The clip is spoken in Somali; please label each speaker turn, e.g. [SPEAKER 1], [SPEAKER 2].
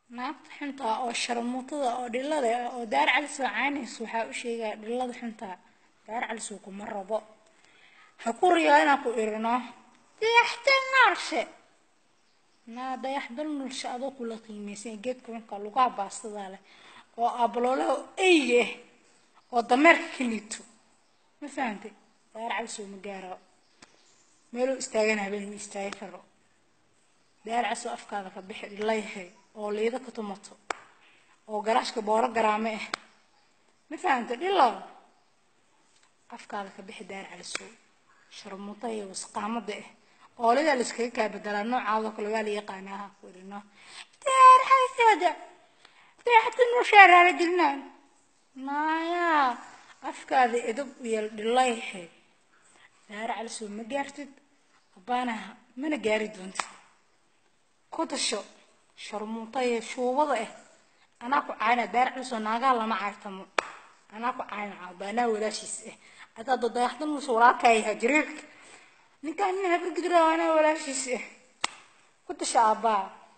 [SPEAKER 1] naagta xuntaa oo sharmuutada oo dhilada ah oo daar calis oo caynaysa waxaa u sheegaya dhilada xuntaa daar calis uu kuma rabo ha ku riyaa inaan ku irino dayaxdal naarshe naa dayaxdal nulshe adoo kula qiimaysan geedka xunka lugaha baastadaa leh oo abaloolaha eyga ah oo dameerka ka liito ma fahantay daar calis oo ma gaaro meeluu istaagana habeen ma istaagi karo daar calis oo afkaada ka bixi dhilayahay oo liida ka tumato oo garaashka booro garaame ah ma fahantay dhilow afkaada ka bixi daar calisow sharmuuta iyo wasqaamada ah oolidaa la iskaga kaa bedelaa noocaadoo kale waa la yaqaanaa ha ku idhino daar calisooda dayaxda nushaaraara jirnaan naayaa afkaada edab u yeel dhilayahay daar calisow ma gaartid abbaanaha mana gaari doontid ku dasho sharmuuta iyo shuubada ah anaa ku caayna daar calisoo naagaha lama cayrtamo anaa ku caayna abbaanaha walaashiis ah adaado dayaxda nusha walaalkaayaha jiriirka ninkaan nin habargidira anaa walaashiis ah ku dasho aabbaa